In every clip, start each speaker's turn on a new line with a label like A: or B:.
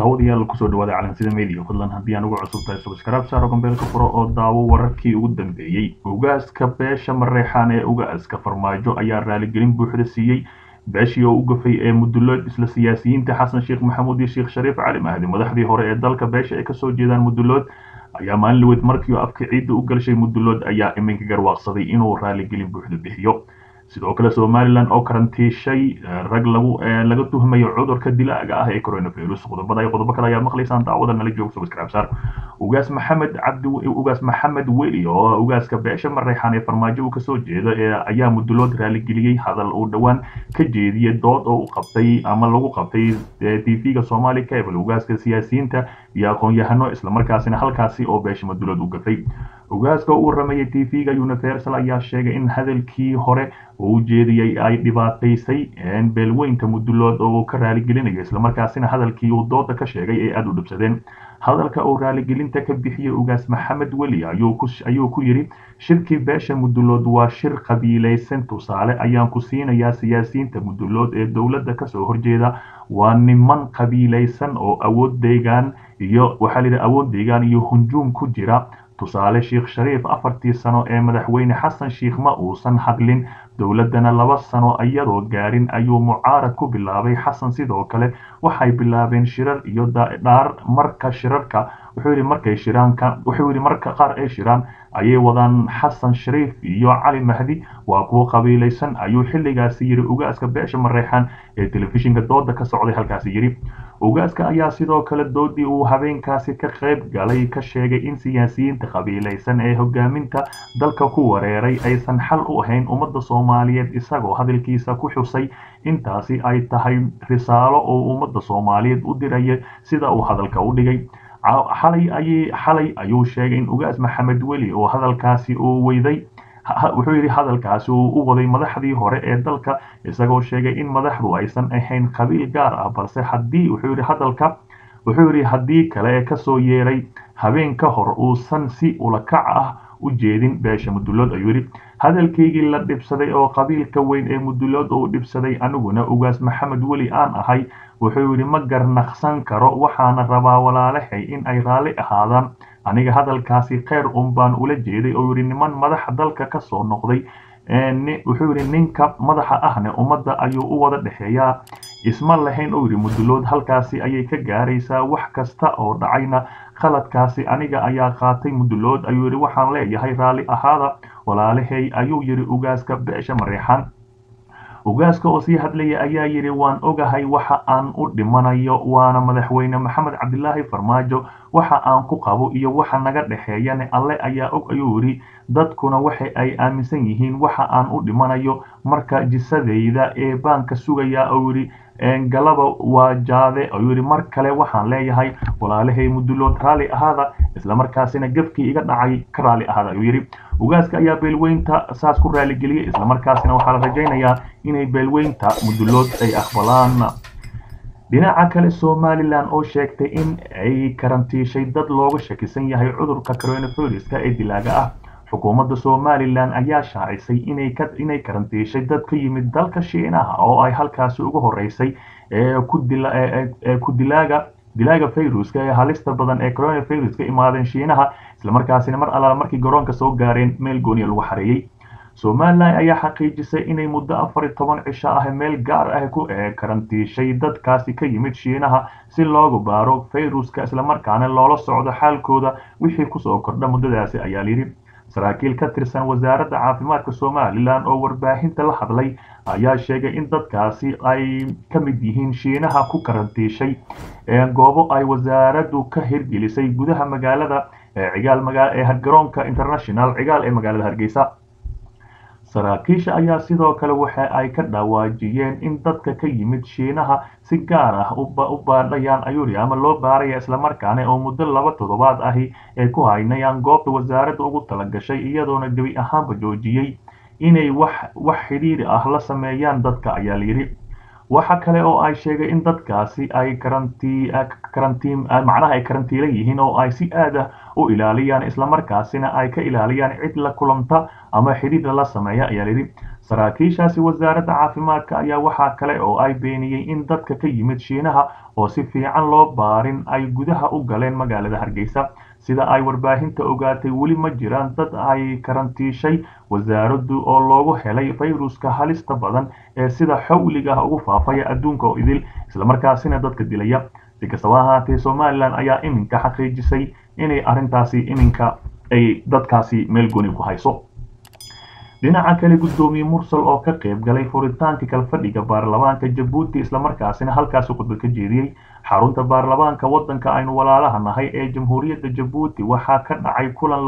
A: daawadayaal kusoo dhawaada calansida media fadlan haddii aan ugu cusub tahay subscribe saaro gambeelka furo oo daawo wararkii ugu dambeeyey ugaaska beesha mareexaan ee ugaaska farmaajo ayaa raaligelin buuxda siiyey beeshii oo u gafay ee mudulood isla siyaasiyiinta xasan sheekh maxamuud iyo sheekh shariif cali mahdi madaxdii hore ee dalka beesha ay kasoo jeedaan mudulood ayaa maalin laweyd markii afka ciidda u galshay mudulood ayaa iminka garwaaqsaday inuu raaligelin buuxda bixiyo sidoo kale somalilan oo karantiishay rag lagu laga tuhmayo cudurka dilaaga ah ee coronavirus qodobada iyo qodobo kale ayaa maqlaysaan daawada nala jooga subscribe saar ugaas maxamed cabdi ugaas maxamed weli oo ugaaska beesha mareexaan ee farmaajo uu kasoo jeedo ee ayaa mudulood raaligeliyey hadal uu dhowaan ka jeediyey dood oo u qabtay ama lagu qabtay tv-ga somali cable ugaaska siyaasiyiinta iyo aqoon-yahano islamarkaasina halkaasi oo beesha mudulood u gafay ugaaska uu rameeyey tv-ga universal ayaa sheegay in hadalkii hore uu ujeediyey ay dhibaataysay beelweynta mudulood oo uu ka raaligelinayo islamarkaasina hadalkii uu dooda ka sheegay ay aada u dhibsadeen hadalka uu raaligelinta ka bixiyey ugaas maxamed weli ayuu ku yidhi shirkii beesha mudulood waa shir qabiilaysan tusaale ayaan ku siinayaa siyaasiyiinta mudulood ee dowladda kasoo horjeeda waa niman qabiilaysan oo awood deegaan iyo waxaa layidhi awood deegaan iyo hunjuum ku jira tusaale sheekh shariif afartii sano ee madaxweyne xasan sheekh ma uusan hadlin dowladdana laba sano iyadoo gaarin ayuu mucaarad ku bilaabay xasan sidoo kale waxay bilaabeen shirar iyo dhaar marka shirarka wuxuu yidhi markay shiraanka wuxuu yidhi marka qaar ay shiraan ayay wadaan xasan shariif iyo cali mahdi waa kuwo qabiilaysan ayuu xilligaasi yidhi ugaaska beesha mareexaan ee telefishinka dooda ka socday halkaasi yidhi ugaaska ayaa sidoo kale doodii uu habeenkaasi ka qayb galay ka sheegay in siyaasiyiinta qabiilaysan ee hogaaminta dalka ku wareeray aysan xal u ahayn ummadda soomaaliyeed isagoo hadalkiisa ku xusay intaasi ay tahay risaalo oo ummadda soomaaliyeed u diraya sida uu hadalka u dhigay xalay ayay xalay ayuu sheegay in ugaas maxamed weli oo hadalkaasi uu weyday wuxuu yidhi hadalkaasi uu u waday madaxdii hore ee dalka isagoo sheegay in madaxdu aysan ahayn qabiil gaar ah balse haddii wuxuu yidhi hadalka wuxuu yidhi haddii kale ee kasoo yeeray habeen ka hor uusan si ulakac ah u jeedin beesha mudulood ayuu yidhi hadalkaygii la dhibsaday oo qabiilka weyn ee mudulood uu dhibsaday aniguna ugaas maxamed weli aan ahay wuxuu yidhi ma garnaqsan karo waxaana rabaa walaalahay in ay raalli ahaadaan aniga hadalkaasi kheyr un baan ula jeeday oo yidhi niman madaxa dalka kasoo noqday wuxuu yidhi ninka madaxa ahne ummadda ayuu u wada dhexeeyaa isma lahayn oo yidhi mudulood halkaasi ayay ka gaaraysaa wax kasta oo dhacayna khaladkaasi aniga ayaa qaatay mudulood ayuu yidhi waxaan leeyahay raalli ahaada walaalahay ayuu yidhi ugaaska beesha mareexaan ugaaska oo sii hadlaya ayaa yidhi waan ogahay waxa aan u dhimanayo waana madaxweyne maxamed cabdilaahi farmaajo waxa aan ku qabo iyo waxa naga dhexeeyane alle ayaa og ayuu yidhi dadkuna waxa ay aaminsan yihiin waxa aan u dhimanayo marka jisadayda ee baanka sugaya oo yidhi galaba waa jaade ayuu yidhi mar kale waxaan leeyahay walaalahay mudulood raalli ahaada islamarkaasina gefkii iga dhacay ka raalli ahaada ayuu yidhi ugaaska ayaa beelweynta saas ku raaligeliyey islamarkaasina waxaa la rajaynayaa inay beelweynta mudulood ay aqbalaan dhinaca kale somalilan oo sheegtay in ay karantiishay dad looga shakisan yahay cudurka coronaviruska ee dilaaga ah xukuumadda somalilan ayaa shaacisay inay karantiishay dad ka yimid dalka shiinaha oo ay halkaasi ugu horeysay ku dilaaga dilaaga viruska ee halista badan ee coronavirus ka imaadeen shiinaha islamarkaasina mar allaala markii garoonka soo gaareen meel gooniya lagu xareeyey somalilan ayaa xaqiijisay inay muddo afar iyo toban cisho ah meel gaar ah ku karantiishay dadkaasi ka yimid shiinaha si loogu baaro viruska islamarkaana loola socdo xaalkooda wixii kusoo kordha muddadaasi ayaa layidhi saraakiil ka tirsan wasaaradda caafimaadka somalilan oo warbaahinta la hadlay ayaa sheegay in dadkaasi ay ka mid yihiin shiinaha ku karantiishay goobo ay wasaaraddu ka hirgelisay gudaha magaalada cigaal ee garoonka international cigaal ee magaalada hargeysa saraakiisha ayaa sidoo kale waxa ay ka dhawaajiyeen in dadka ka yimid shiinaha si gaar ah u baadhayaan ayuuri ama loo baaraya islamarkaana oo muddo laba toddobaad ahi ay ku haynayaan goobta wasaaradda ugu talagashay iyadoona gebi ahaanba joojiyey inay wax wax xidhiiri ah la sameeyaan dadka ayaa layidhi waxa kale oo ay sheegay in dadkaasi ay karantiin macnaha ay karantiila yihiin oo ay si aad ah u ilaaliyaan islamarkaasina ay ka ilaaliyaan cid la kulanta ama xidhiidha la sameeya ayaa layidhi saraakiishaasi wasaaradda caafimaadka ayaa waxaa kale oo ay beeniyey in dadka ka yimid shiinaha oo si fiican loo baarin ay gudaha u galeen magaalada hargeysa sida ay warbaahinta ogaatay weli ma jiraan dad ay karantiishay wasaaraddu oo loogu helay fayruska halista badan ee sida xawliga ah ugu faafaya adduunka oo idil islamarkaasina dadka dilaya si kastaba ahaatee somalilan ayaa iminka xaqiijisay inay arrintaasi iminka ay dadkaasi meel goni ku hayso dhinaca kale guddoomiye mursal oo ka qayb galay furitaanka kalfadhiga baarlamaanka jabuuti islamarkaasina halkaasi khudbad ka jeediyey xarunta baarlamaanka waddanka aynu walaalaha nahay ee jamhuuriyadda jabuuti waxaa ka dhacay kulan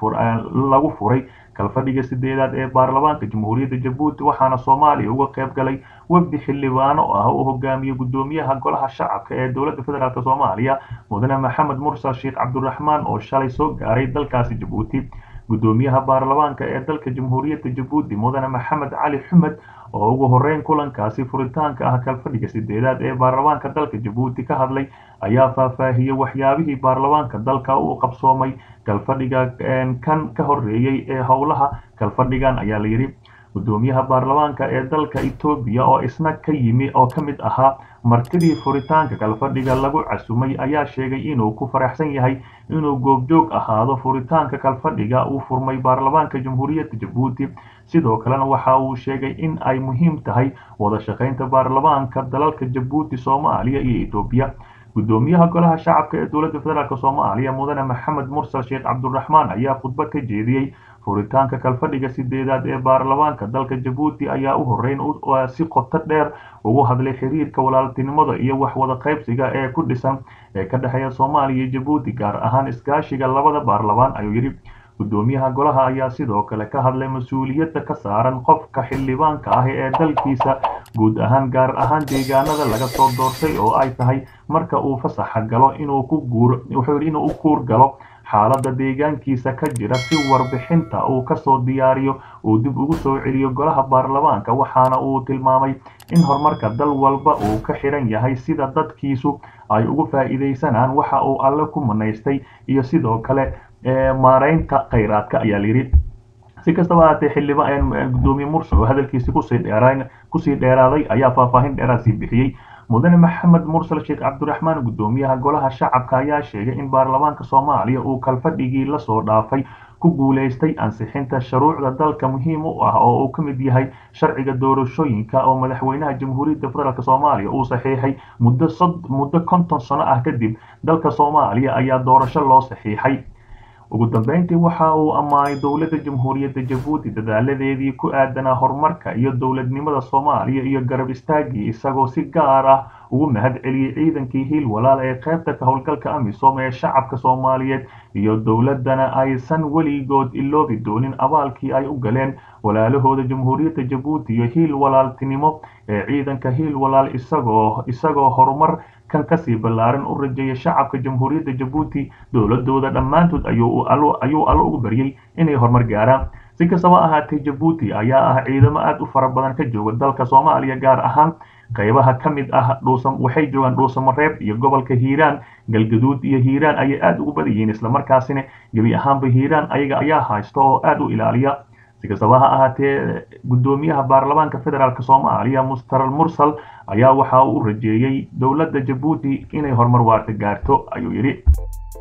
A: lagu furay kalfadhiga sideedaad ee baarlamaanka jamhuuriyadda jabuuti waxaana soomaaliya uga qayb galay wafdi xildhibaano ah oo hogaamiye guddoomiyaha golaha shacabka ee dowladda federaalk soomaaliya mudane maxamed mursal sheekh cabdiraxmaan oo shalay soo gaaray dalkaasi jabuuti guddoomiyaha baarlamaanka ee dalka jamhuuriyadda jabuuti mudane maxamed cali xumed oo ugu horeyn kulankaasi furitaanka ah kalfadhiga sideedaad ee baarlamaanka dalka jabuuti ka hadlay ayaa faahfaahiyey waxyaabihii baarlamaanka dalka u qabsoomay kalfadhiga kan ka horeeyey ee howlaha kalfadhigan ayaa layidhi guddoomiyaha baarlamaanka ee dalka etoobiya oo isna ka yimi oo ka mid ahaa martidii furitaanka kalfadhiga lagu casumay ayaa sheegay inuu ku faraxsan yahay inuu goobjoog ahaado furitaanka kalfadhiga uu furmay baarlamaanka jamhuuriyadda jabuuti sidoo kalena waxa uu sheegay in ay muhiim tahay wada shaqaynta baarlamaanka dalalka jabuuti soomaaliya iyo etoobiya guddoomiyaha golaha shacabka ee dowladda federaalk soomaaliya mudane maxamed mursal sheekh cabdiraxmaan ayaa khudbad ka jeediyey furitaanka kalfadhiga sideedaad ee baarlamaanka dalka jabuuti ayaa u horeyn si qoto dheer ugu hadlay xiriirka walaaltinimada iyo wax wada qaybsiga ee ku dhisan ee ka dhexeeya soomaaliya iyo jabuuti gaar ahaan iskaashiga labada baarlamaan ayuu yidhi guddoomiyaha golaha ayaa sidoo kale ka hadlay mas-uuliyadda ka saaran qofka xildhibaanka ah ee dalkiisa guud ahaan gaar ahaan deegaanada laga soo doortay oo ay tahay marka uu fasaxa galo inuu ku guur wuxuu yidhi inuu u kuur galo xaaladda deegaankiisa ka jira si warbixinta uu kasoo diyaariyo uu dib ugu soo celiyo golaha baarlamaanka waxaana uu tilmaamay in horumarka dal walba uu ka xiran yahay sida dadkiisu ay ugu faa'iidaysanaan waxa uu alle ku manaystay iyo sidoo kale maaraynta khayraadka ayaa layidhi si kastaba ahaatee xildhibaan guddoomiye mursal oo hadalkiisi kusii dheeraan kusii dheeraaday ayaa faahfaahin dheeraad sii bixiyey mudane maxamed mursal sheekh cabdiraxmaan guddoomiyaha golaha shacabka ayaa sheegay in baarlamaanka soomaaliya uu kalfadhigii lasoo dhaafay ku guulaystay ansixinta shuruucda dalka muhiim u ah oo uu ka mid yahay sharciga doorashooyinka oo madaxweynaha jamhuuriyadda federaalk soomaaliya uu saxiixay muddo muddo konton sano ah kadib dalka soomaaliya ayaa doorasho loo saxiixay ugu dambeyntii waxa uu ammaanay dowladda jamhuuriyadda jabuuti dadaaladeedii ku aadanaa horumarka iyo dowladnimada soomaaliya iyo garab istaagii isagoo si gaar ah ugu mahad celiyey ciidankii hiil walaal ee qaybta ka howlgalka amisom ee shacabka soomaaliyeed iyo dowladdana aysan weligood iloobi doonin abaalkii ay u galeen walaalahooda jamhuuriyadda jabuuti iyo hiil walaaltinimo ee ciidanka hiil walaal isagoo isagoo horumar kan kasii ballaaran u rajeeya shacabka jamhuuriyadda jabuuti dowladooda dhammaantood ayuu allo ugu baryey inay horumar gaaraan si kastaba ahaatee jabuuti ayaa ah ciidamo aad u fara badan ka jooga dalka soomaaliya gaar ahaan qaybaha ka mid ah dhuusam waxay joogaan dhuusamareeb iyo gobolka hiiraan galgaduud iyo hiiraan ayay aad ugu badan yihiin islamarkaasina gebi ahaanba hiiraan ayaga ayaa haysta oo aad u ilaaliya si kastaba ha ahaatee guddoomiyaha baarlamaanka federaalk soomaaliya mustaral mursal ayaa waxa uu u rajeeyey dowladda jabuuti inay horumar waarta gaarto ayuu yidhi